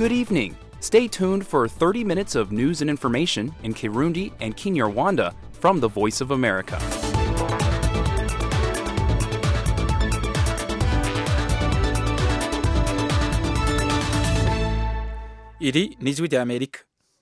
Good evening. Stay tuned for 30 minutes of news and information in Kirundi and Kinyarwanda from the Voice of America. iri ni ijwi ry'amerika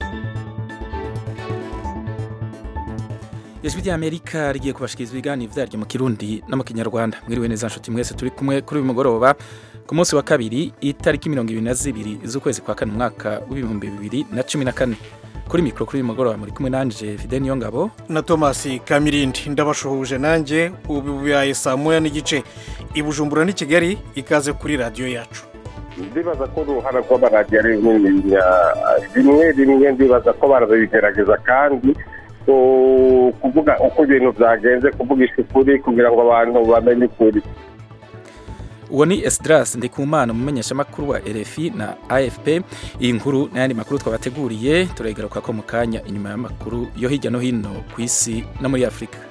ijwi ry'amerika rigiye kubashikiriza ibiganiro vyaryo mu kirundi no mu kinyarwanda mwiriwe neza nshuti mwese turi kumwe kuri uyu mugoroba ku munsi wa kabiri itariki mirongo ibiri na zibiri z'ukwezi kwa kane umwaka w'ibihumbi bibiri na cumi na kane kuri mikoro kuri uyu mugoroba muri kumwe nanje fide niyo ngabo na thomas kamirindi ndabashuhuje nanjye ubu bibaye saa moya n'igice i bujumbura n'i kigali ikaze kuri radiyo yacu ndibaza ko uruhara rw'amaradiyo ari runini rimwe rimwe ndibaza ko barabigerageza kandi kuvuga uko ibintu byagenze kuvugisha ukuri kugira ngo abantu bamenye ukuri uwo ni esidarasi ndikumana umumenyeshamakuru wa rfi na afp iyi nkuru n'ayandi makuru twabateguriye turagaruka ko mu kanya inyuma y'amakuru yo hirya no hino ku isi no muri afurika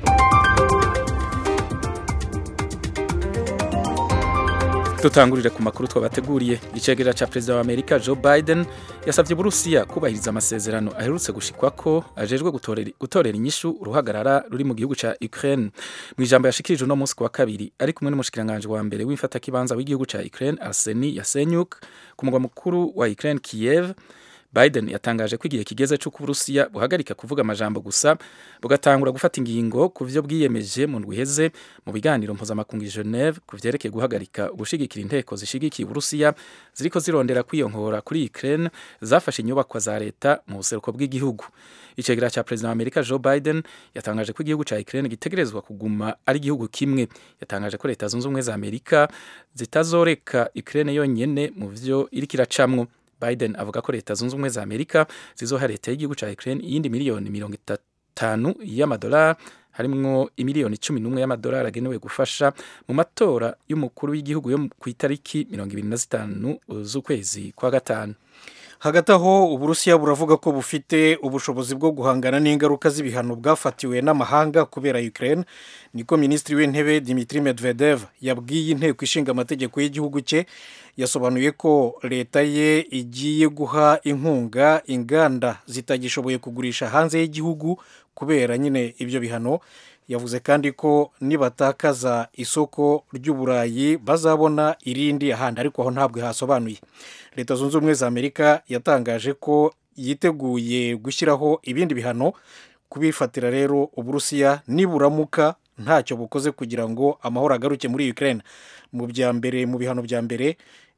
dutangurire ku makuru twabateguriye icegera cya perezida wa amerika joe biden yasabye uburusiya kubahiriza amasezerano aherutse gushikwa ko ajejwe gutorera inyishu uruhagarara ruri mu gihugu cya ukraine mu ijambo yashikirije uno munsi ku wa kabiri ari kumwe n'umushikiranganji wa mbere w'imfatakibanza w'igihugu cya ukraine arseni yasenyuk ku mugwa mukuru wa ukraine kiev biden yatangaje ko igihe kigeze cy'uko uburusiya buhagarika kuvuga amajambo gusa bugatangura gufata ingingo ku byo bwiyemeje mu ndwi iheze mu biganiro mpuzamakungu i geneve ku vyerekeye guhagarika gushigikira inteko zishigikiye uburusiya ziriko zirondera kwiyonhora kuri ukraine zafashe inyubakwa za leta mu buseruko bw'igihugu icegera cya perezida wa amerika joe biden yatangaje ko igihugu cya ukraine gitegerezwa kuguma ari igihugu kimwe yatangaje ko leta zunze ubumwe za amerika zitazoreka ukraine yonyene mu vyo iriko iracamwo biden avuga ko leta zunze ubumwe za amerika zizoha leta y'igihugu cya ukraine iyindi miliyoni mirongo itanu y'amadolari harimwo imiliyoni cumi n'umwe y'amadolari agenewe gufasha mu matora y'umukuru w'igihugu yo ku itariki mirongo ibiri na zitanu z'ukwezi kwa gatanu hagati aho uburusiya buravuga ko bufite ubushobozi bwo guhangana n'ingaruka z'ibihano bwafatiwe n'amahanga kubera ukraine niko minisitiri w'intebe dimitri medvedev yabwiye inteko ishinga amategeko y'igihugu cye yasobanuye ko leta ye igiye guha inkunga inganda zitagishoboye kugurisha hanze y'igihugu kubera nyine ibyo bihano yavuze kandi ko nibatakaza isoko ry'uburayi bazabona irindi ahandi ariko aho ntabwo hasobanuye leta zunze ubumwe za amerika yatangaje ko yiteguye gushyiraho ibindi bihano kubifatira rero uburusiya niburamuka ntacyo bukoze kugira ngo amahoro agaruke muri ukraine mu bya mbere mu bihano bya mbere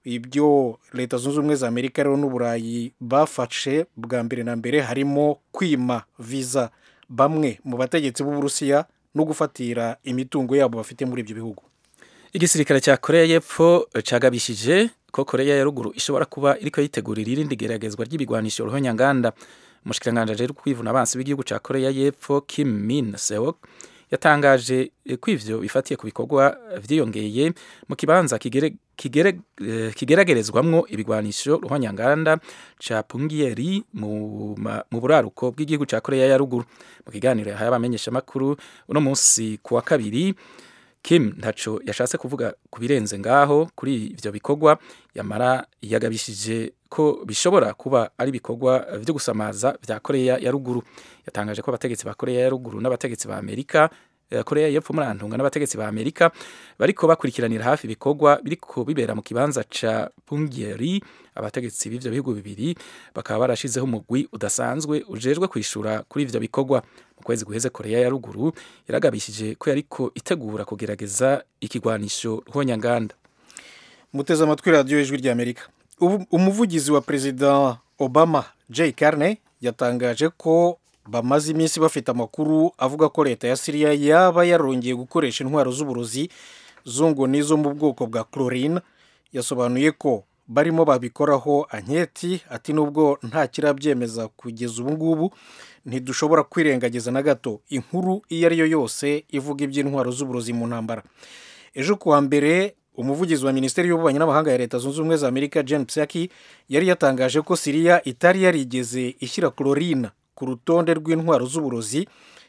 ibyo leta zunze ubumwe za amerika rero n'uburayi bafashe bwa mbere na mbere harimo kwima viza bamwe mu bategetsi b'uburusiya no gufatira imitungo yabo bafite muri ibyo bihugu igisirikare cya koreya y'epfo cagabishije ko koreya ya ruguru ishobora kuba iriko yitegurira irindi geragezwa ry'ibigwanisho ruhonyanganda umushikiranganji ajejwe kwivuna abansi b'igihugu cya koreya y'epfo kim min seok yatangaje ko ivyo bifatiye ku bikorwa vyiyongeye mu kibanza kigere, kigere, kigeragerezwamwo ibigwanisho ruhonyanganda ca pungiyeri mu, mu buraruko bw'igihugu ca koreya ya ruguru mu kiganiro yahaye abamenyeshamakuru uno munsi ku wa kabiri kim ntaco yashatse kuvuga ku birenze ngaho kuri ivyo bikorwa yamara yagabishije ko bishobora kuba ari ibikorwa vyo gusamaza vya koreya ya ruguru yatangaje ko abategetsi ba koreya ya ruguru n'abategetsi ba amerika koreya y'epfo muri antunga n'abategetsi ba amerika bariko bakurikiranira hafi ibikorwa biriko bibera mu kibanza ca pungiyeri abategetsi b'ivyo bihugu bibiri bakaba barashizeho umugwi udasanzwe ujejwe kwishura kuri ivyo bikorwa mu kwezi guheze koreya ya ruguru yaragabishije ko yariko itegura kugerageza ikigwanisho ruhonyanganda muteze amatwi radiyo y'ijwi ry'amerika umuvugizi wa perezida obama jay carney yatangaje ko bamaze iminsi bafite amakuru avuga ko leta ya siriya yaba yarongeye gukoresha intwaro z'uburozi zungo n'izo mu bwoko bwa chlorine yasobanuye ko barimo babikoraho anketi ati nubwo nta kirabyemeza kugeza ubu ngubu ntidushobora kwirengagiza na gato inkuru iyo ari yo yose ivuga iby'intwaro z'uburozi mu ntambara ejo kuwa mbere umuvugizi wa minisiteri y'ububanyi n'amahanga ya leta zunze ubumwe za amerika jen psaki yari yatangaje ko siriya itari yarigeze ishyira chlorine ku rutonde rw'intwaro z'uburozi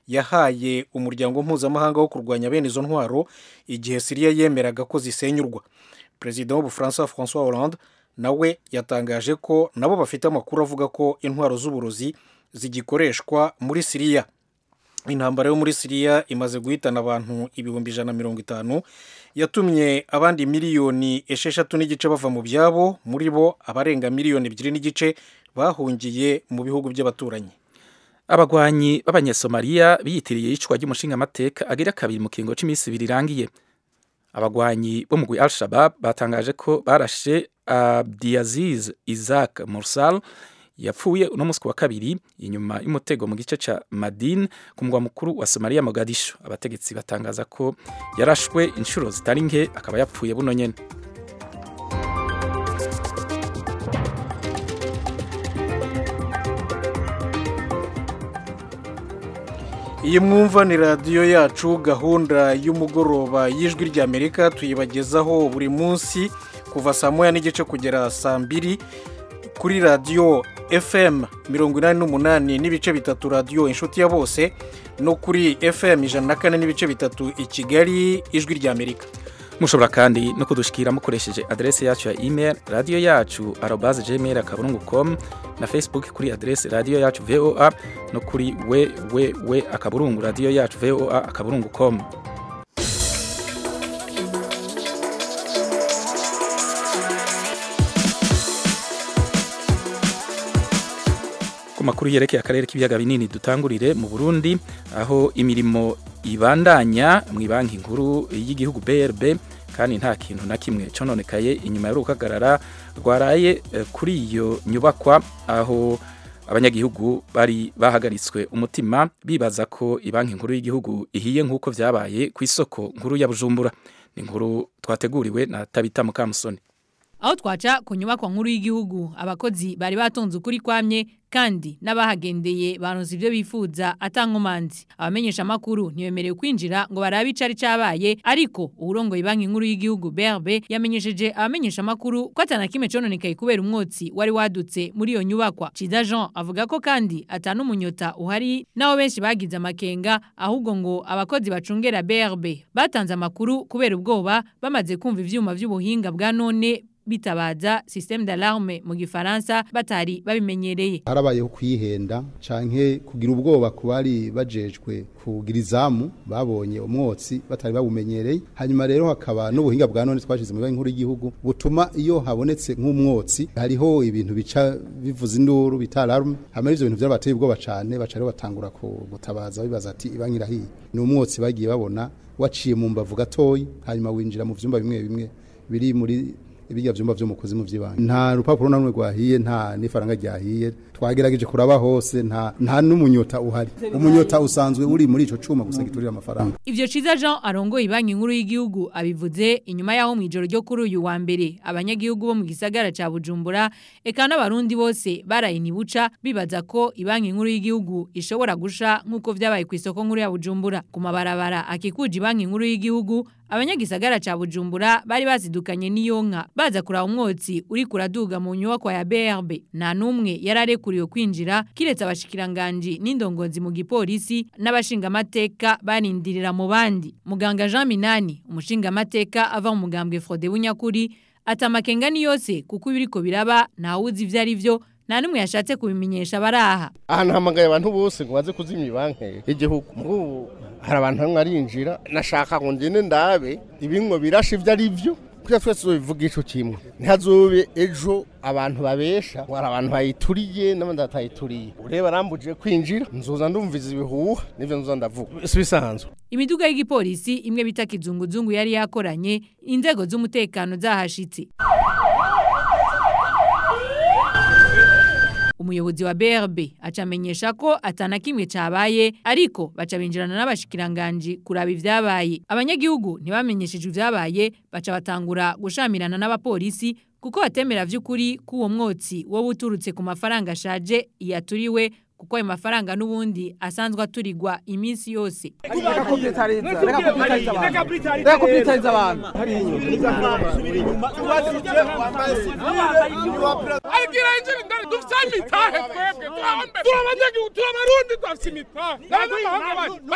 yahaye umuryango mpuzamahanga wo kurwanya bene izo ntwaro igihe siriya yemeraga ko zisenyurwa perezida w'ubufaransa francois hollande nawe yatangaje ko nabo bafite amakuru avuga ko intwaro z'uburozi zigikoreshwa muri siriya intambara yo muri siriya imaze guhitana abantu ibihumbi ijana na mirongo itanu yatumye abandi miliyoni esheshatu n'igice bava mu byabo muri bo abarenga miliyoni ebyiri n'igice bahungiye mu bihugu by'abaturanyi abagwanyi b'abanyesomaliya biyitiriye iyicwa ry'umushingamateka agira kabiri mu kiringo cy'iminsi ibiri irangiye abagwanyi bo mu gwi al shabab batangaje ko barashe abdiaziz isaac mursal yapfuye uno munsi wa kabiri inyuma y'umutego mu gice ca madin ku mugwa mukuru wa somaliya mogadishu abategetsi batangaza ko yarashwe inshuro zitari nke akaba yapfuye buno nyene iyi mwumva ni radiyo yacu gahunda y'umugoroba y'ijwi ry'amerika tuyibagezaho buri munsi kuva saa moya n'igice kugera saa mbiri kuri radiyo fm mirongo inani n'umunani n'ibice bitatu radiyo inshuti ya bose no kuri fm ijana na kane n'ibice bitatu i kigali ijwi ry'amerika mushobora kandi no kudushikira mukoresheje adrese yacu ya email radiyo yacu arobaze gmail akaburungu com na facebook kuri adrese radiyo yacu voa no kuri www akaburungu radiyo yacu voa akaburungu com ku makuru yerekeye akarere k'ibiyaga binini dutangurire mu burundi aho imirimo ibandanya mu banki nkuru y'igihugu brb kandi nta kintu na kimwe cononekaye inyuma y'urukagarara rwaraye kuri iyo nyubakwa aho abanyagihugu bari bahagaritswe umutima bibaza ko banki nkuru y'igihugu ihiye nk'uko byabaye ku isoko nkuru ya bujumbura ni inkuru twateguriwe na tabita mukamusoni aho twaca ku nyubako nkuru y'igihugu abakozi bari batonze ukuri kwamye kandi n'abahagendeye baronse ibyo bifuza atankomanzi abamenyesha makuru ntibemerewe kwinjira ngo barabe icari cabaye ariko uburongoye banki nkuru y'igihugu BRB yamenyesheje abamenyesha makuru ko atana kimwe cononekaye kubera umwotsi wari wadutse muri iyo nyubakwa Ciza Jean avuga ko kandi atana umunyota uhari naho benshi bagize amakenga ahubwo ngo abakozi bacungera BRB batanze amakuru kubera ubwoba bamaze kumva ivyuma vy'ubuhinga bwa none bitabaza système d'alarme mu gifaransa batari babimenyereye harabayeho kwihenda canke kugira ubwoba ku bari bajejwe kugira izamu babonye umwotsi batari babumenyereye hanyuma rero hakaba n'ubuhinga bwa none twashize mu banki nkuru y'igihugu butuma iyo habonetse nk'umwotsi hariho ibintu bica bivuza induru bita alarme hanyuma ivyo bintu vyarabateye ubwoba cane baca rero batangura gutabaza bibaza ati ibanki irahiye ni umwotsi bagiye babona waciye mu mbavu gatoyi hanyuma winjira mu vyumba bimwe bimwe biri muri ibijya vyumba vyo mu kuzimu vy'ibanga nta rupapuro na rumwe rwahiye nta n'ifaranga ryahiye twagerageje kuraba hose nta nta n'umunyota uhari umunyota usanzwe uri muri ico cuma gusa giturira amafaranga ivyo ciza Jean arongoye banki nkuru y'igihugu abivuze inyuma yaho mu ijoro ryo kuri uyu wa mbere abanyagihugu bo mu gisagara ca Bujumbura eka n'abarundi bose barayinibuca bibaza ko ibanki nkuru y'igihugu ishobora gusha nk'uko vyabaye ku isoko nkuru ya Bujumbura ku mabarabara akikuje banki nkuru y'igihugu abanyagisagara ca Bujumbura bari bazidukanye n'iyonka baza kuraba umwotsi uri kuraduga mu nyubako ya BRB nta numwe yararekuriwe kwinjira kiretse abashikiranganje n'indongozi mu gipolisi n'abashinga amateka barindirira mu bandi muganga Jean Minani umushinga amateka ava mu mugambwe Frode Bunyakuri atamakenga ni yose kuko ibiriko biraba ntawuzi ivyo ari vyo nta numwe yashatse kubimenyesha baraha ahantu hamagaye abantu bose ngo baze kuzimya banki y'igihugu nk'ubu hari abantu bamwe arinjira nashaka ngo ngende ndabe ibingo birashe ibyo ari byo kuko twese tubivuga ico kimwe ntihazobe ejo abantu babesha ngo hari abantu bayituriye n'abandi batayituriye ureba arambuje kwinjira nzoza ndumviza ibihuha n'ivyo nzoza ndavuga si bisanzwe imiduga y'igipolisi imwe bita kizunguzungu yari yakoranye inzego z'umutekano zahashitse umuyobozi wa BRB acamenyesha ko atana kimwe cabaye ariko baca binjirana n'abashikiranganje kuraba ivyabaye abanyagihugu ntibamenyesheje ivyabaye baca batangura gushamirana n'abapolisi kuko batemera vy'ukuri ko uwo mwotsi wo buturutse ku mafaranga ashaje yaturiwe kuko ayo mafaranga n'ubundi asanzwe aturirwa iminsi yose reka kubitariza reka kubitariza abantu reka kubitariza abantu agira injira ndani dufite imitahe twebwe turabanyagihugu turabarundi dufite imitahe n'abanyamahanga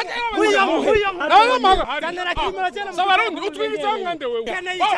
bandi n'abanyamahanga s'abarundi utwibitse mwande wewe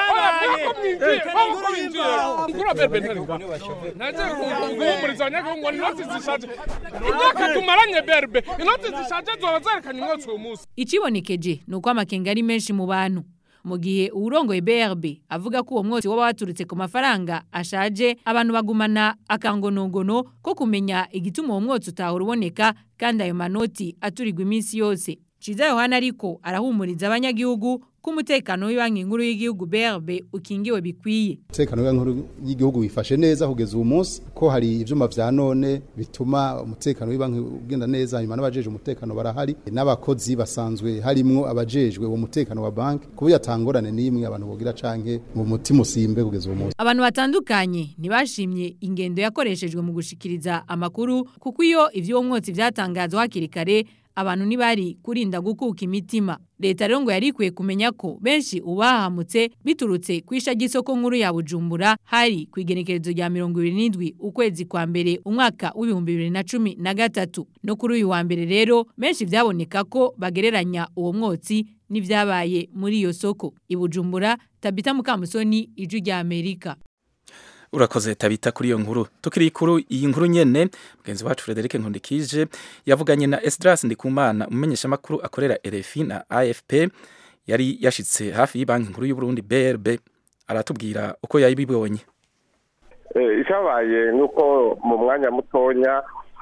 ko mwinjiye ko mwinjiye ngura berbe ntari naje guhumuriza abanyagihugu ngo inoti zishaje imyaka tumaranye berbe inoti zishaje zoba zerekanye umwotsi uyu munsi ikibonekeje ni uko amakenga ari menshi mu bantu mu gihe uwurongoye brb avuga ko uwo mwotsi waba waturutse ku mafaranga ashaje abantu bagumana akangonogono ko kumenya igituma uwo mwotsi utahora uboneka kandi ayo manoti aturirwa iminsi yose ciza yohana ariko arahumuriza abanyagihugu ko umutekano w'ibanki nkuru y'igihugu brb ukingiwe bikwiye umutekano w'inkuru y'igihugu wifashe neza kugeza ubu munsi ko hari ivyuma vya none bituma umutekano w'ibanki ugenda neza hanyuma n'abajeje umutekano barahari n'abakozi basanzwe harimwo abajejwe uwo mutekano wa banki kuburyo atangorane n'imwe abantu bogira canke mu mutima usimbe kugeza ubu munsi abantu batandukanye ntibashimye ingendo yakoreshejwe mu gushikiriza amakuru kuko iyo ivy'uwo mwotsi vyatangazwa hakiri kare abantu ntibari kurinda gukuka imitima leta rero ngo yari ikwiye kumenya ko benshi ubahamutse biturutse ku isha ry'isoko nkuru ya bujumbura hari ku igenekerezo rya mirongo ibiri n'indwi ukwezi kwa mbere umwaka w'ibihumbi bibiri na cumi na gatatu no kuri uyu wa mbere rero benshi vyaboneka ko bagereranya uwo mwotsi n'ivyabaye muri iyo soko i bujumbura tabita mukamusoni ijwi rya amerika urakoze tabita kuri iyo nkuru tukiri kuri iyi nkuru nyene mugenzi wacu Frederic Nkundikije yavuganye na Esdras Ndikumana umumenyesha makuru akorera RFI na AFP yari yashitse hafi y'banki nkuru y'u Burundi BRB aratubwira uko yayibibonye icyabaye ni uko mu mwanya mutonya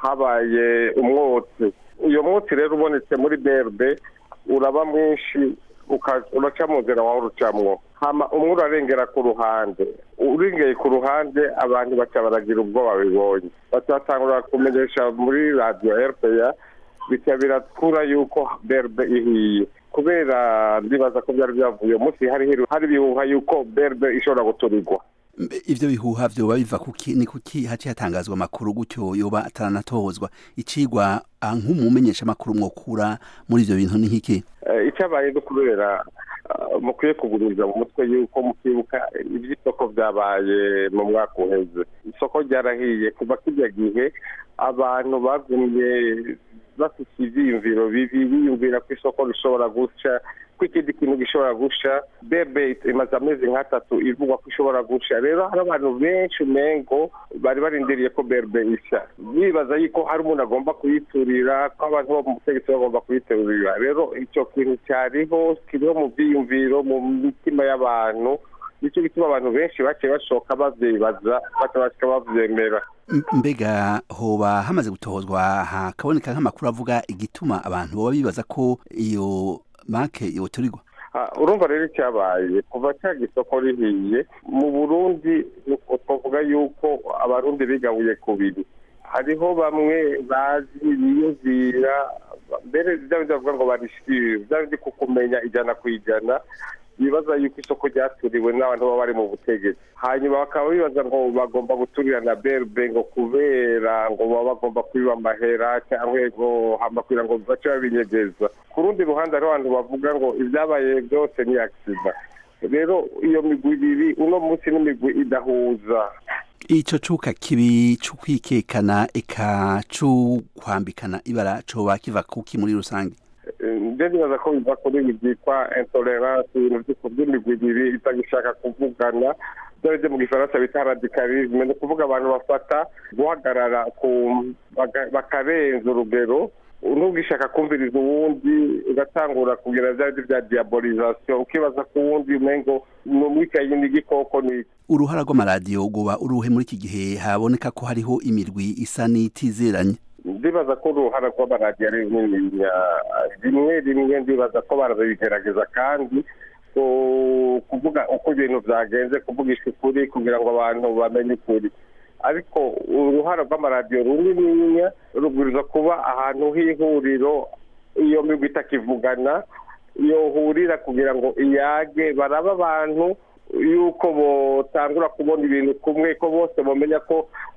habaye umwotsi uyo mwotsi rero ubonetse muri BRB uraba mwinshi uraca mu nzira wawe urucamwo hama umwe urarengera ku ruhande urengeye ku ruhande abantu baca baragira ubwoba bibonye batangura kumenyesha muri radiyo rpa bica birakura yuko berbe ihiye kubera ndibaza ko byari byavuye umunsi hari hari ibihuha yuko berbe ishobora guturirwa ivyo bihuha vyoba biva kuki ni kuki haci hatangazwa amakuru gutyo yoba ataranatozwa icigwa nk'umumenyesha amakuru mwokura muri ivyo bintu ni nkiki icyabaye no kubera mukwiye kuguriza mu mutwe yuko mukibuka iby'isoko byabaye mu mwaka uheze isoko ryarahiye kuva kijya gihe abantu bagumye bafite ibyiyumviro bibi biyumvira ko isoko rishobora guca ko ikindi kintu gishobora gusha bebe imaze amezi nk'atatu ivugwa ko ishobora gusha rero hari abantu benshi umengo bari barindiriye ko berbe isha bibaza yuko hari umuntu agomba kuyiturira ko abantu bo mu butegetsi bagomba kuyiturira rero icyo kintu cyariho kiriho mu byiyumviro mu mitima y'abantu nicyo gituma abantu benshi baciye bashoka bavyibaza batabashika bavyemera mbega hoba hamaze gutohozwa hakaboneka nk'amakuru avuga igituma abantu boba bibaza ko iyo banke yoturirwa urumva rero icyabaye kuva cya gisoko rihiye mu burundi twavuga yuko abarundi bigabuye kubiri hariho bamwe bazi biyumvira mbere bya bindi bavuga ngo barishire bya bindi kukumenya ijana ku ijana bibaza yuko isoko ryaturiwe n'abantu baba bari mu butegetsi hanyuma bakaba bibaza ngo bagomba guturira na berbe ngo kubera ngo baba bagomba kwiba amahera cyangwa ngo hamakwira ngo bace babinyegeza ku rundi ruhande hariho abantu bavuga ngo ibyabaye byose ni akisida rero iyo migwi ibiri uno munsi n'imigwi idahuza ico cuka kibi c'ukwikekana eka c'ukwambikana ibara coba kiva kuki muri rusange nje nibaza ko biva kuri ibi byitwa intolerance ibintu by'imigwi ibiri itagishaka kuvugana byo byo mu gifaransa bita radicalisme ni ukuvuga abantu bafata guhagarara ku bakarenza urugero ntugishaka kumviriza uwundi ugatangura kugira bya bindi bya diabolisation ukibaza ko uwundi umengo ni umwikayi n'igikoko ni uruhara rw'amaradiyo rwoba uruhe muri iki gihe haboneka ko hariho imirwi isa n'itizeranye ndibaza ko uruhara rw'amaradiyo ari runini rimwe rimwe ndibaza ko barabigerageza kandi kuvuga uko ibintu byagenze kuvugisha ukuri kugira ngo abantu bamenye ukuri ariko uruhara rw'amaradiyo runininya rubwiriza kuba ahantu h'ihuriro iyo migwi itakivugana yohurira kugira ngo iyage baraba abantu yuko botangura kubona ibintu kumwe ko bose bamenya ko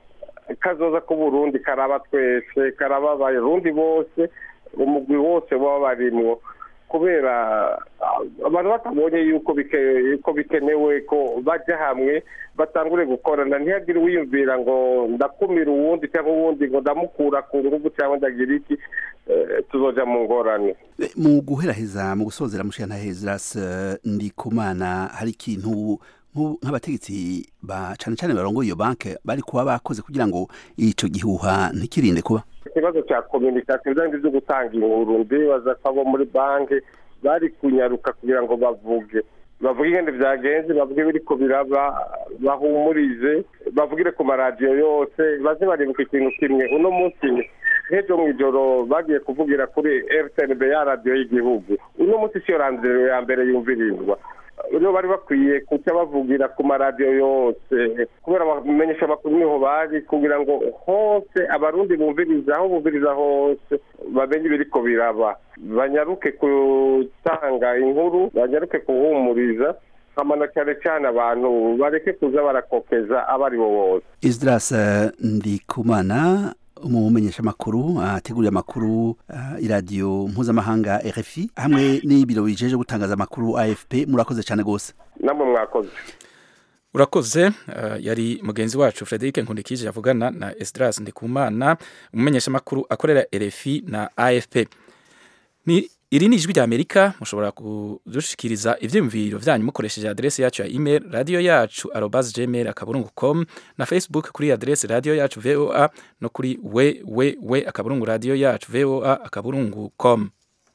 kazoza k'uburundi karaba twese karaba abarundi bose umugwi wose baba barimwo kubera abantu batabonye yuko yuko bikenewe ko bajya hamwe batangure gukorana ntihagire uwiyumvira ngo ndakumira uwundi cyangwa uwundi ngo ndamukura ku ngufu cyangwa ndagira iki tuzoja mu ngorane mu guheraheza mu gusozera mushana hezras ndikumana hari ikintu nk'abategetsi ba cyane cyane barongoye iyo banke bari kuba bakoze kugira ngo ico gihuha ntikirinde kuba ikibazo cya kominikasiyo ibijyanye byo gutanga inkuru ndibaza ko abo muri banki bari kunyaruka kugira ngo bavuge bavuge ingene byagenze bavuge biriko biraba bahumurize bavugire ku maradiyo yose baze baribuka ikintu kimwe uno munsi nk'ejo mu ijoro bagiye kuvugira kuri rtnb ya radiyo y'igihugu uno munsi siyo radiyo ya mbere yumvirizwa rero bari bakwiye kuca bavugira ku maradiyo yose kubera bamenyesha amakuru niho bari kugira ngo hose abarundi bumviriza aho bumviriza hose bamenye ibiriko biraba banyaruke gutanga inkuru banyaruke kuhumuriza kamana cyane cyane abantu bareke kuza barakokeza abo ari bo bose isdras ndikumana umumenyeshamakuru ategurira amakuru iradiyo mpuzamahanga rfi hamwe n'ibiro bijeje gutangaza amakuru afp murakoze cyane rwose namwe mwakoze urakoze yari mugenzi wacu frederic nkundikije yavugana na esdras ndikumana umumenyeshamakuru akorera rfi na afp ni iri ni ijwi rya amerika mushobora kudushikiriza ivyiyumviro vyanyu mukoresheje adrese yacu ya email radio yacu arobas gmail akaburungu com na facebook kuri adrese radio yacu voa no kuri www akaburungu radio yacu voa akaburungu com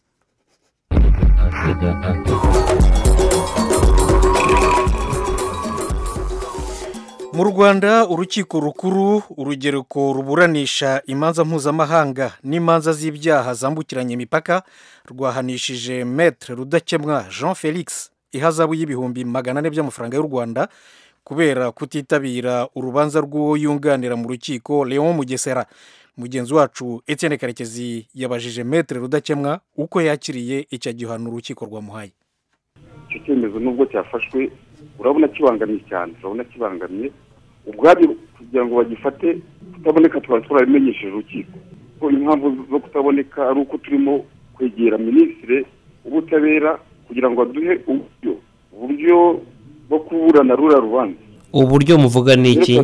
mu rwanda urukiko rukuru urugereko ruburanisha imanza mpuzamahanga n'imanza z'ibyaha zambukiranya imipaka rwahanishije metre rudakemwa jean felix ihazabu y'ibihumbi magana ane by'amafaranga y'u rwanda kubera kutitabira urubanza rw'uwo yunganira mu rukiko leon mugesera mugenzi wacu etienne karekezi yabajije metre rudakemwa uko yakiriye icyo gihano urukiko rwamuhaye icyo cyemezo nubwo cyafashwe urabona kibangamiye cyane urabona kibangamiye ubwabyo kugira ngo bagifate kutaboneka twari turabimenyesheje urukiko ko impamvu zo kutaboneka ari uko turimo kwegera minisitiri w'ubutabera kugira ngo aduhe uburyo uburyo bwo kuburana rura rubanza uburyo muvuga ni iki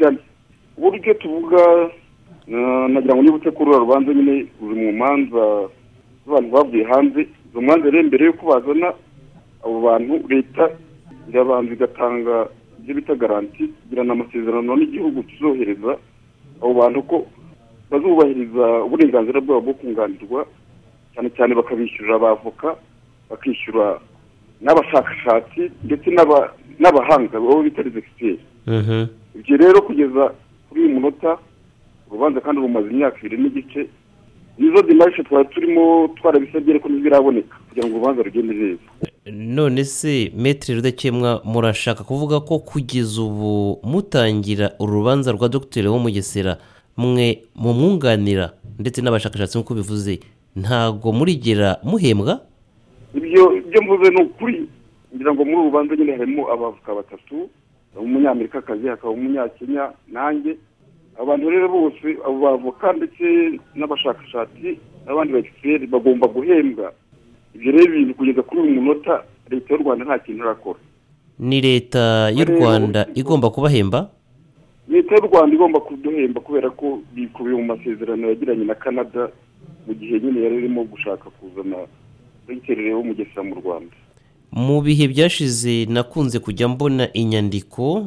uburyo tuvuga nagira ngo nibutse ko rura rubanza nyine ruri mu manza z'abantu bavuye hanze izo manza rero mbere y'uko bazana abo bantu leta irabanza igatanga ibyo bita garanti igirana amasezerano n'igihugu kizohereza abo bantu ko bazubahiriza uburenganzira bwabo bwo kunganirwa cyane cyane bakabishyurira abavoka bakishyura n'abashakashatsi ndetse n'abahanga baba bita rezegiteri ibyo rero kugeza kuri uyu munota urubanza kandi rumaze imyaka ibiri n'igice nizo dimarishe twari turimo twarabisabye ariko ntibiraboneka kugira ngo urubanza rugende neza none se metero rudakemwa murashaka kuvuga ko kugeza ubu mutangira urubanza rwa dogiteri wo mugesera mwe mumwunganira ndetse n'abashakashatsi nk'uko bivuze ntabwo murigera muhembwa ibyo ibyo mvuze ni ukuri ngira ngo muri uru rubanza nyine harimo abavoka batatu umunyamerikakazi hakaba umunyakenya nanjye abantu rero bose abo bavoka ndetse n'abashakashatsi n'abandi ba egisiperi bagomba guhembwa ibyo rero ibintu kugeza kuri uyu munota leta y'u rwanda nta kintu irakora ni leta y'u rwanda igomba kubahemba leta y'u rwanda igomba kuduhemba kubera ko bikubiye mu masezerano yagiranye na canada mu gihe nyine yari irimo gushaka kuzana dogiteri wo mugesera mu rwanda mu bihe byashize nakunze kujya mbona inyandiko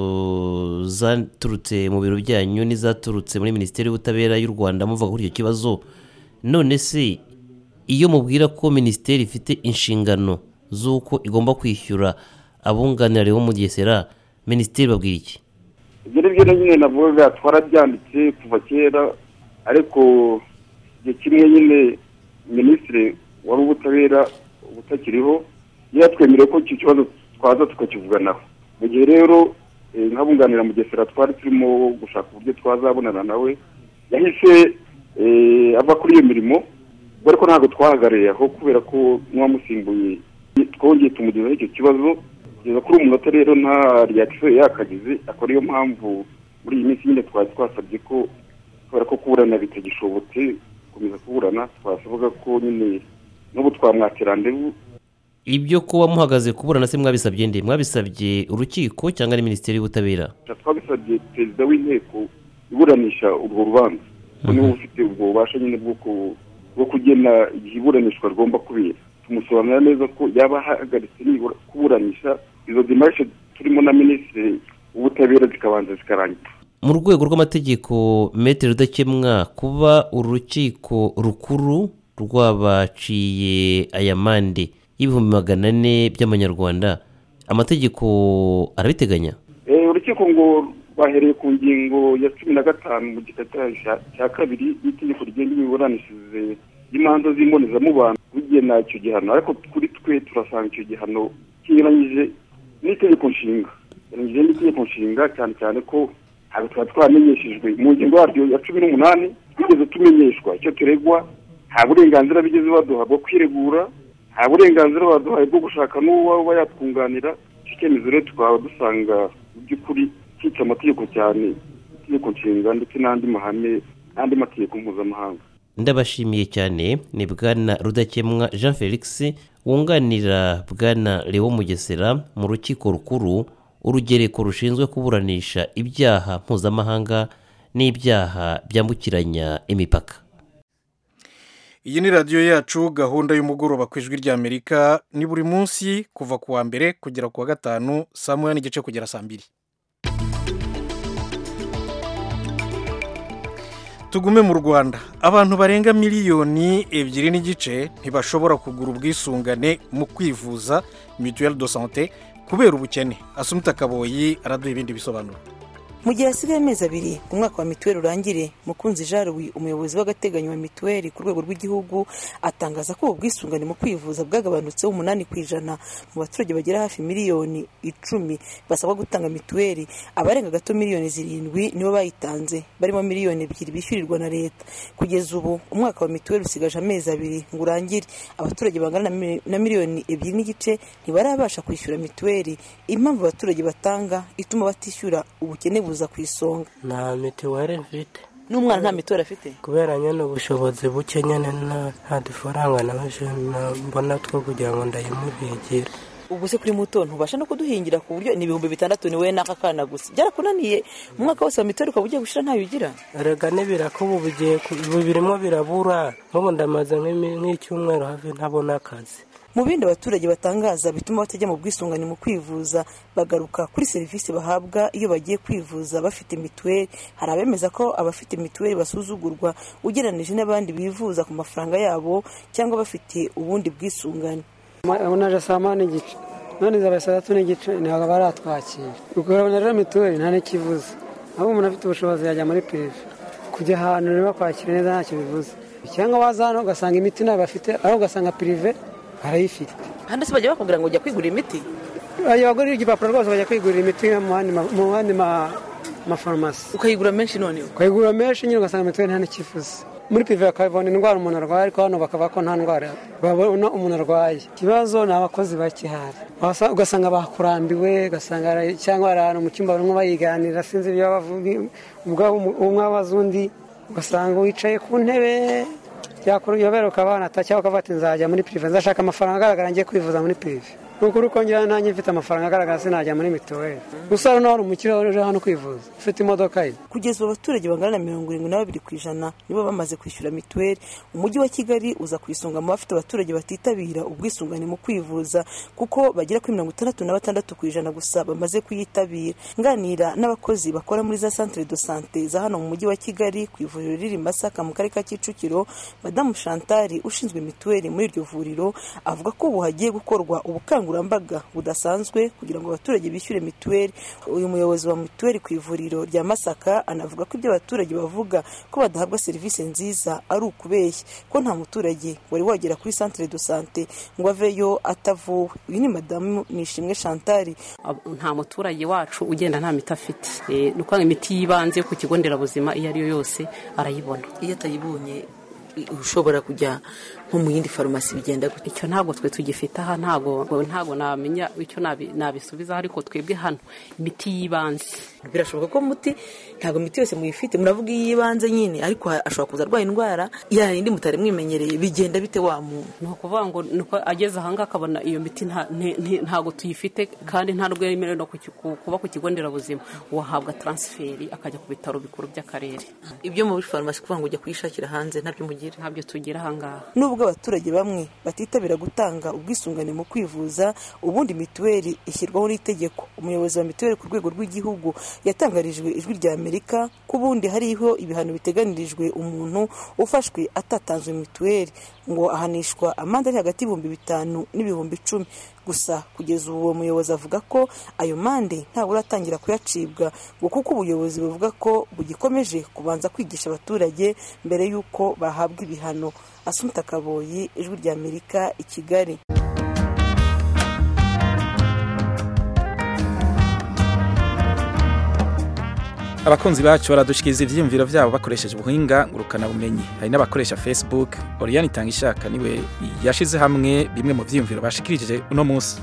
zaturutse mu biro byanyu n'izaturutse muri minisiteri y'ubutabera y'u rwanda muvuga kuri icyo kibazo none se iyo mubwira ko minisiteri ifite inshingano z'uko igomba kwishyura abunganira bo mu gesera minisiteri babwira iki ibyo ni byo nyine navuga twarabyanditse kuva kera ariko igihe kimwe nyine minisitiri wari ubutabera ubutakiriho yatwemereye ko icyo kibazo twaza tukakivuganaho mu gihe rero nk'abunganira mugesera twari turimo gushaka uburyo twazabonana nawe yahise ava kuri iyo mirimo ubwo ariko ntabwo twahagarariye aho kubera ko n'uwamusimbuye twongeye tumugezaho icyo kibazo kugeza kuri uyu munota rero nta reyakisiyo yakagize akaba ariyo mpamvu muri iyi minsi nyine twari twasabye ko kubera ko kuburana bitagishobotse gukomeza kuburana twasabaga ko nyine n'ubu twamwakira ndebu ibyo kuba muhagaze kuburana se mwabisabye nde mwabisabye urukiko cyangwa ari minisiteri y'ubutabera twabisabye perezida w'inteko iburanisha urwo rubanza ko niwe ufite ubwo bubasha nyine bwo ku- bwo kugena igihe iburanishwa rigomba kubera tumusobanurira neza ko yaba ahagaritse nibura kuburanisha izo dimarishe turimo na minisitiri w'ubutabera zikabanza zikarangira mu rwego rw'amategeko metero rudakemwa kuba urukiko rukuru rwabaciye aya mande y'ibihumbi magana ane by'amanyarwanda amategeko arabiteganya Eh, urukiko ngo bahereye ku ngingo ya cumi na gatanu mu gika cyayo cya- cya kabiri y'itegeko rigenga imiburanishirize y'imanza z'imbonezamubano rugena icyo gihano ariko kuri twe turasanga icyo gihano kinyuranyije n'itegeko nshinga kinyuranyije n'itegeko nshinga cyane cyane ko ntabwo twari twamenyeshejwe mu ngingo yaryo ya cumi n'umunani twigeze tumenyeshwa icyo turegwa nta burenganzira bigeze baduha bwo kwiregura nta burenganzira baduhaye bwo gushaka n'uwaba yatwunganira icyo cyemezo rero tukaba dusanga mu by'ukuri cyica amategeko cyane itegeko nshinga ndetse n'andi mahame n'andi mategeko mpuzamahanga ndabashimiye cyane ni bwana rudakemwa jean felix wunganira bwana leo mugesera mu rukiko rukuru urugereko rushinzwe kuburanisha ibyaha mpuzamahanga n'ibyaha byambukiranya imipaka iyi ni radiyo yacu gahunda y'umugoroba ku ijwi ry'amerika ni buri munsi kuva ku wa mbere kugera ku wa gatanu saa moya n'igice kugera saa mbiri tugume mu rwanda abantu barenga miliyoni ebyiri n'igice ntibashobora kugura ubwisungane mu kwivuza mituweli do sante kubera ubukene asumita kaboyi araduha ibindi bisobanuro mu gihe hasigaye amezi abiri umwaka wa mituweli urangire mukunzi jaruwi umuyobozi w'agateganyo wa mituweli ku rwego rw'igihugu atangaza ko ubu bwisungane mu kwivuza bwagabanutseho umunani ku ijana mu baturage bagera hafi miliyoni icumi basabwa gutanga mituweli abarenga gato miliyoni zirindwi nibo bayitanze barimo miliyoni ebyiri bishyurirwa na leta kugeza ubu umwaka wa mituweli usigaje amezi abiri ngo urangire abaturage bangana na mi- na miliyoni ebyiri n'igice ntibarabasha kwishyura mituweli impamvu abaturage batanga ituma batishyura ubukene buza ku isonga nta mituweli mfite n'umwana nta mituweli afite kubera nyine ubushobozi buke nyine nta- nta dufaranga nabashe na- mbona two kugira ngo ndayimubigire ubwo se kuri muto ntubasha no kuduhingira ku buryo ni ibihumbi bitandatu ni wowe n'aka kana gusa byarakunaniye umwaka wose wa mituweli ukaba ugiye gushira ntayo ugira erega n'ibiraka ubu bigiye ku- ubu birimo birabura nk'ubu ndamaze nk'imi- nk'icyumweru hafi ntabona akazi mu bindi abaturage batangaza bituma batajya mu bwisungane mu kwivuza bagaruka kuri serivisi bahabwa iyo bagiye kwivuza bafite mituweli hari abemeza ko abafite mituweli basuzugurwa ugereranije n'abandi bivuza ku mafaranga yabo cyangwa bafite ubundi bwisungane unaje saa moya n'igice none zabaye saa tatu n'igice ntabwo baratwakira ukabona rero mituweli nta n'ikivuze ahubwo umuntu afite ubushobozi yajya muri pirive kujya ahantu rero bakwakira neza ntacyo bivuze cyangwa waza hano ugasanga imiti ntabwo bafite aho ugasanga pirive barayifite kandi se bajya bakubwira ngo ujya kwigurira imiti bajya bagurira igipapuro rwose bajya kwigurira imiti mu yandi ma- mu yandi ma- mafarumasi ukayigura menshi noneho ukayigura menshi nyine ugasanga mituweli nta n'ikivuze muri pive bakabona indwara umuntu arwaye ariko hano bakavuga ko nta ndwara babona umuntu arwaye ikibazo ni abakozi bakihari Wasa- ugasanga bakurambiwe ugasanga ara- cyangwa hari ahantu mu cyumba barimo bayiganira sinzi ibyo bavuga ubwabo umwe abaza undi ugasanga wicaye ku ntebe yakuyobera ukaba wanata cyangwa ukavuga ati nzajya muri pirive nzashaka amafaranga agaragara ngiye kwivuza muri pirive ni ukuri ukongera nanjye mfite amafaranga agaragara sinajya muri mituweli gusa hano hari umukiriya uje hano kwivuza ufite imodoka ye kugeza ubu abaturage bangana na mirongo irindwi na babiri ku ijana nibo bamaze kwishyura mituweli umujyi wa kigali uza ku isonga mu bafite abaturage batitabira ubwisungane mu kwivuza kuko bagera kuri mirongo itandatu na batandatu ku ijana gusa bamaze kuyitabira nganira n'abakozi bakora muri za centre de sante za hano mu mujyi wa kigali ku ivuriro riri i masaka mu karere ka kicukiro madamu shantari ushinzwe mituweli muri iryo vuriro avuga ko ubu hagiye gukorwa ubukangurambaga budasanzwe kugira ngo abaturage bishyure mituweli uyu muyobozi wa mituweli ku ivuriro rya masaka anavuga ko ibyo abaturage bavuga ko badahabwa serivisi nziza ari ukubeshya ko nta muturage wari wagera kuri centre de sante ngo aveyo atavuwe uyu ni madamu nishimwe shantari nta muturage wacu ugenda nta miti afite Eh, ni ukuvuga ngo imiti y'ibanze yo ku kigo nderabuzima iyo ari yo yose arayibona iyo atayibonye ushobora kujya nko mu yindi farumasi bigenda gute icyo ntabwo twe tugifite aha ntabwo ntabwo namenya icyo nabi- nabisubiza ariko twebwe hano imiti y'ibanze birashoboka ko muti ntabwo imiti yose muyifite muravuga iy'ibanze nyine ariko ha- ashobora kuza arwaye indwara ya yindi mutari mwimenyereye bigenda bite wa muntu ni ukuvuga ngo ni uko ageze ahangaha akabona iyo miti nta- nti- nti- ntabwo tuyifite kandi nta nubwo yemerewe no ku ki- ku- kuba ku kigo nderabuzima wahabwa taransiferi akajya ku bitaro bikuru by'akarere ibyo muri farumasi kuvuga ngo ujya kuyishakira hanze ntabyo mugira ntabyo tugira ahangaha nubwo abaturage bamwe batitabira gutanga ubwisungane mu kwivuza ubundi mituweli ishyirwaho n'itegeko umuyobozi wa mituweli ku rwego rw'igihugu yatangarijwe ijwi rya amerika ko ubundi hariho ibihano biteganirijwe umuntu ufashwe atatanzwe mituweli ngo ahanishwa amande ari hagati y'ibihumbi bitanu n'ibihumbi icumi gusa kugeza ubu uwo muyobozi avuga ko ayo mande ntabwo uratangira kuyacibwa ngo kuko ubuyobozi buvuga ko bugikomeje kubanza kwigisha abaturage mbere y'uko bahabwa ibihano asumta kaboyi ijwi rya amerika i kigali abakunzi bacu baradushikiriza ivyiyumviro vyabo bakoresheje ubuhinga ngurukana bumenyi hari n'abakoresha facebook oriane itanga ishaka niwe yashize hamwe bimwe mu vyiyumviro bashikirije uno munsi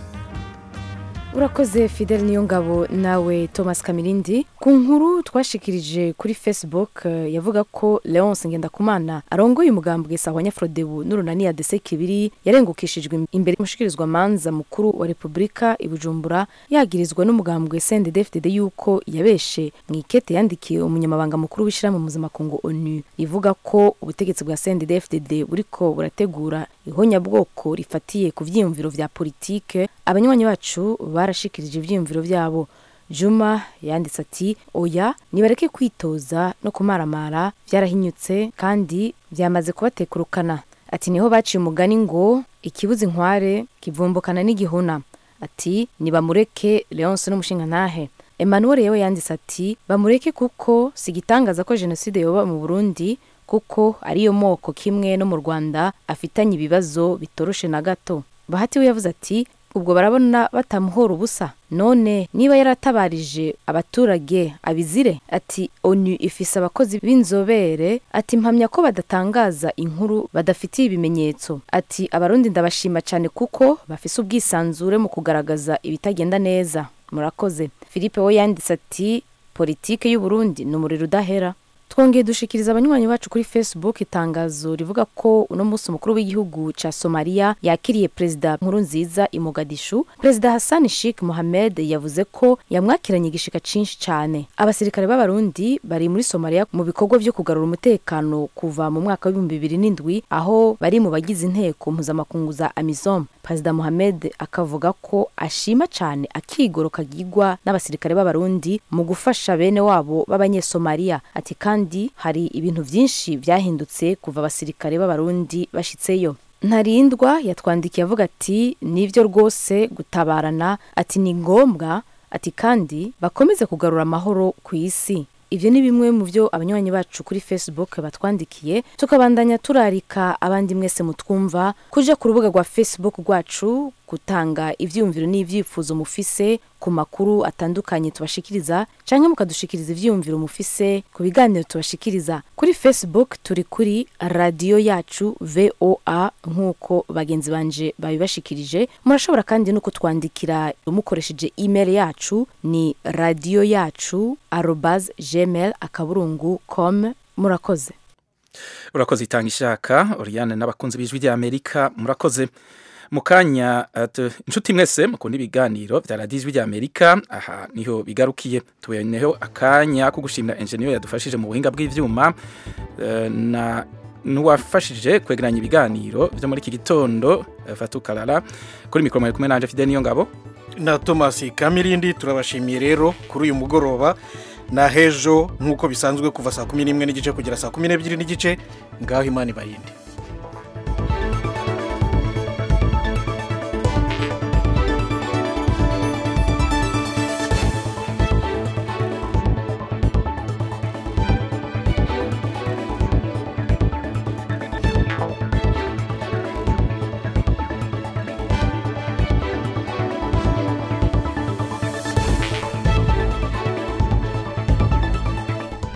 urakoze fidel niyo ngabo nawe thomas kamirindi ku nkuru twashikirije kuri facebook eh, yavuga ko leonce ngendakumana arongoye umugambwe sawa nyafrodebu n'urunani ya dese kibiri yarengukishijwe imbere y'umushikirizwa manza mukuru wa repubulika i bujumbura yagirizwa n'umugambwe sndfdd yuko yabeshe mu ikete yandikiye umunyamabanga mukuru w'ishyirahamwe mpuzamakungu onu ivuga ko ubutegetsi bwa sndfdd buriko burategura ihonyabwoko rifatiye ku vyiyumviro vya politike abanywanyi bacu barashikirije ivyiyumviro vyabo juma yanditse ati oya nibareke kwitoza no kumaramara vyarahinyutse kandi vyamaze kubatekurukana ati niho baciye umugani ngo ikibuza inkware kivumbukana n'igihuna ati nibamureke leonce n'umushingantahe emmanuel yewe yanditse ati bamureke kuko si igitangaza ko jenoside yoba mu burundi kuko ariyo moko kimwe no mu rwanda afitanye ibibazo bitoroshe na gato bahati we yavuze ati ubwo barabona batamuhora ubusa none niba yaratabarije abaturage abizire ati onu ifise abakozi b'inzobere ati mpamya ko badatangaza inkuru badafitiye ibimenyetso ati abarundi ndabashima cyane kuko bafise ubwisanzure mu kugaragaza ibitagenda neza murakoze philippe we yanditse ati politike y'uburundi ni umuriro udahera twongeye dushikiriza abanywanyi bacu kuri facebook itangazo rivuga ko uno munsi umukuru w'igihugu ca somaliya yakiriye perezida nkuru nziza i mogadishu perezida hassan sheikh mohamed yavuze ko yamwakiranye igishika cinshi cane abasirikare b'abarundi bari muri somaliya mu bikorwa vyo kugarura umutekano kuva mu mwaka w'ibihumbi bibiri n'indwi aho bari mu bagize inteko mpuzamakungu za amisom perezida mohamed akavuga ko ashima cane akigoro kagirwa n'abasirikare b'abarundi mu gufasha bene wabo b'abanyesomaliya ati kandi hari ibintu vyinshi vyahindutse kuva abasirikare b'abarundi bashitseyo ntarindwa yatwandikiye avuga ati nivyo rwose gutabarana ati ni ngombwa ati kandi bakomeze kugarura amahoro ku isi ivyo ni bimwe mu vyo abanywanyi bacu kuri facebook batwandikiye tukabandanya turarika abandi mwese mutwumva kuja ku rubuga rwa facebook rwacu gutanga ivyiyumviro n'ivyifuzo mufise ku makuru atandukanye tubashikiriza canke mukadushikiriza ivyiyumviro mufise ku biganiro tubashikiriza kuri facebook turi kuri radiyo yacu voa nk'uko bagenzi banje babibashikirije murashobora kandi no kutwandikira mukoresheje email yacu ni radiyo yacu arobas gmail akaburungu com murakoze urakoze itanga ishaka oriane n'abakunzi b'ijwi rya amerika murakoze mu kanya uh, inshuti mwese mukunda ibiganiro vya radiyo ijwi rya amerika aha niho bigarukiye tuboneyeho akanya ko gushimira enjeniyeri yadufashije mu buhinga bw'ivyuma uh, na nuwafashije kwegeranya ibiganiro vyo muri iki gitondo uh, Fatou Kalala kuri mikoro mwari kumwe nanje Fidel Niyongabo na Thomas Kamirindi turabashimiye rero kuri uyu mugoroba na hejo nk'uko bisanzwe kuva saa kumi n'imwe n'igice kugera saa kumi n'ebyiri n'igice ngaho imana ibarinde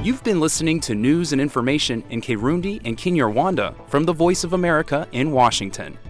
You've been listening to news and information in Kirundi and Kinyarwanda from the Voice of America in Washington.